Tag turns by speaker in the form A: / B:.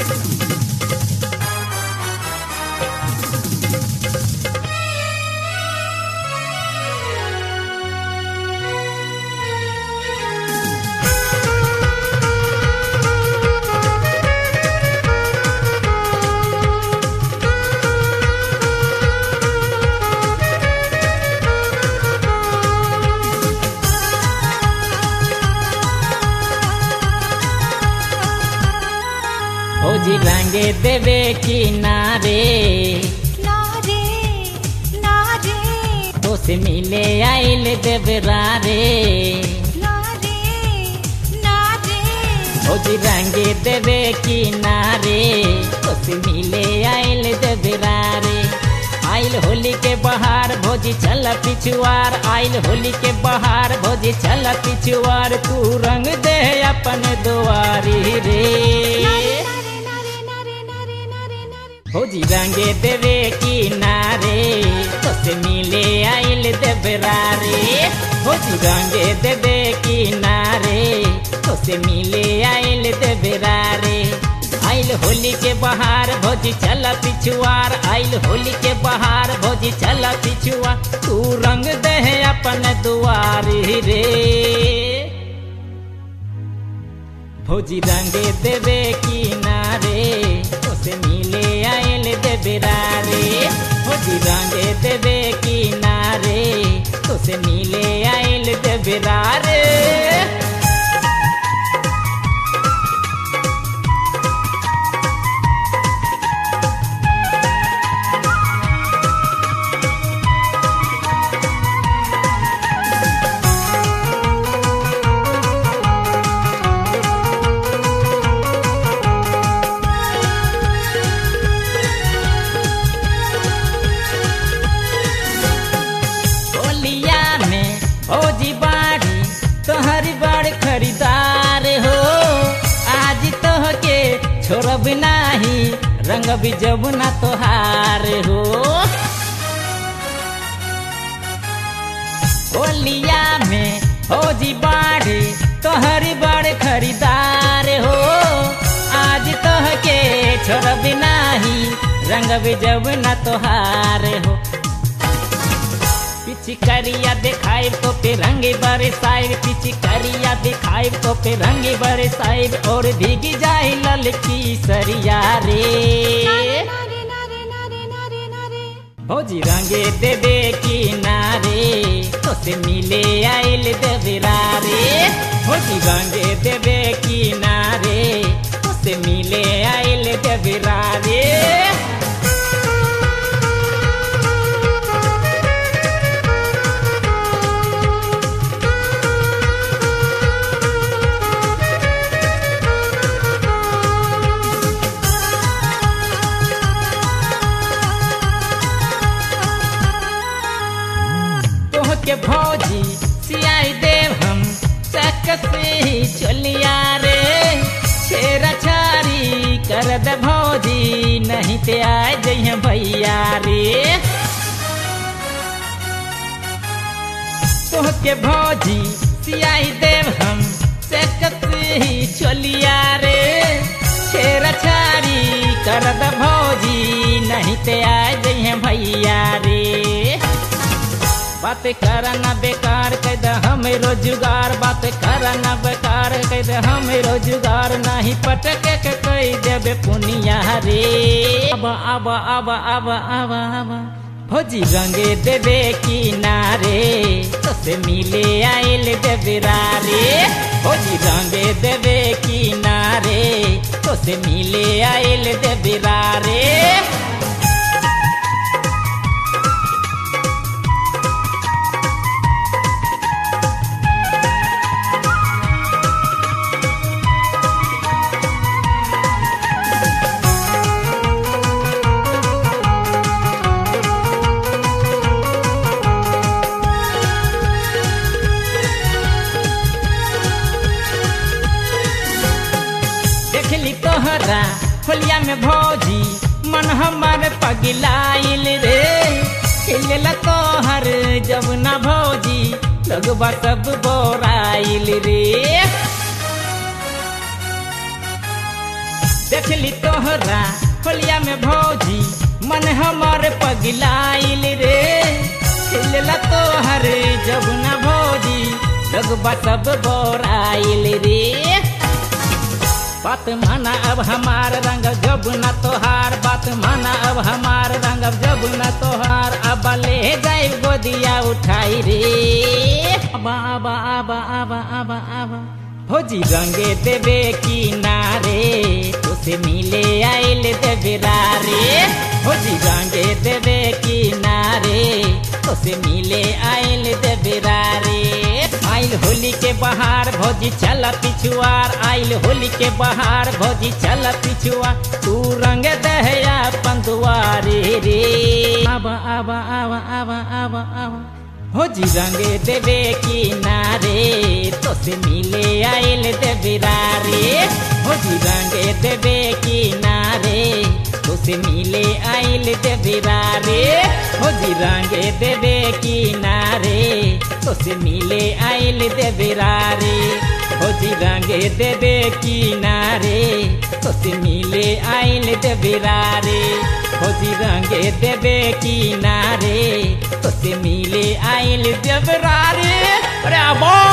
A: फौजी रंगे देवे किनारे
B: ना रे ना रे
A: तो से मिले आइल देवरारे
B: ना रे ना रे
A: फौजी रंगे देवे किनारे तो से मिले आइल देवरारे आइल होली के बहार भोजी चल पिछुआर आइल होली के बहार भोजी चल पिछुआर तू रंग दे अपन दुआरी रे
B: ना रे ना रे ना रे ना रे ना रे ना रे
A: फौजी रंगे देवे किनारे तो से मिले आइल देवरारे फौजी रंगे देवे किनारे तो से मिले आइल देवरारे आइल होली के बहार भोजी चल पिछुआर आइल होली के बहार भोजी चल पिछुआर तू रंग दे अपन दुआरी रे भौजी रंगे देवे किनारे उसे मिले आयल देवरारे भौजी रंगे देवे किनारे उसे मिले आयल देवरारे होलिया में भौजी बाड़ी तोहरी बड़ खरीदार हो आज तोह के छोड़ब नाही रंग भी जब ना तोहार हो होलिया में भौजी बाड़ी तोहरी बड़ खरीदार हो आज तोह के छोड़ब नाही रंग भी जब ना तोहार हो पिचकारिया दिखाई तो पे रंगे बरसाइब पिचकारिया दिखाई तो पे रंगे बरसाइब और भीगी जाए ललकी सरिया रे
B: ना रे ना रे ना रे ना रे ना रे
A: भौजी रंगे देवे किनारे तो से मिले आइल देवरारे भौजी रंगे देवे किनारे तो से मिले आइल देवरारे तोह के भौजी सियाई देव हम चक से ही चलिया रे छेरा छारी कर दे भौजी नहीं ते आए जइहे भैया रे तोह के भौजी सियाई देव हम चक से ही चलिया रे छेरा छारी कर दे भौजी नहीं ते आए जइहे भैया रे बात करना बेकार कह दे हमें रोजगार बात करना बेकार कह दे हमें रोजगार नहीं पटके के कह देबे पुनिया रे अब अब अब अब अब अब भौजी रंगे देवे किनारे तो से मिले आइल देवरारे भौजी रंगे देवे किनारे तो से मिले आइल देवरारे देखली तोहरा होलिया में भौजी मन हमार पगलाइल रे खिलला तोहर जब ना भौजी लगवा सब बोराइल रे देखली तोहरा होलिया में भौजी मन हमर पगलाइल रे खिलला तोहर जब न भौजी लगबा सब बोराइल रे बात माना अब हमार रंग जब न तोहार बात माना अब हमार रंग जब न तोहार अब ले जाए गोदिया उठाई रे आबा आबा आबा आबा आबा आबा भौजी रंगे देवे की नारे तुसे मिले आइल देवे रे भौजी रंगे देवे की नारे तुसे मिले आइल देवे रे आइल होली के बहार भौजी चल पिछुआर आइल होली के बहार भौजी चल पिछुआ तू रंग दहया पंदुआरे रे आबा आबा आबा आबा आबा आबा भौजी रंगे देवे की नारे तो से मिले आइल देवे रे भौजी रंगे देवे की नारे तो से मिले आइल देवे रे भौजी रंगे देवे की नारे तो से मिले आइल देवे रे भौजी रंगे देवे की नारे तो से मिले आइल देवे रे भौजी रंगे देवे की नारे तो से मिले आइल देवे रे अरे बा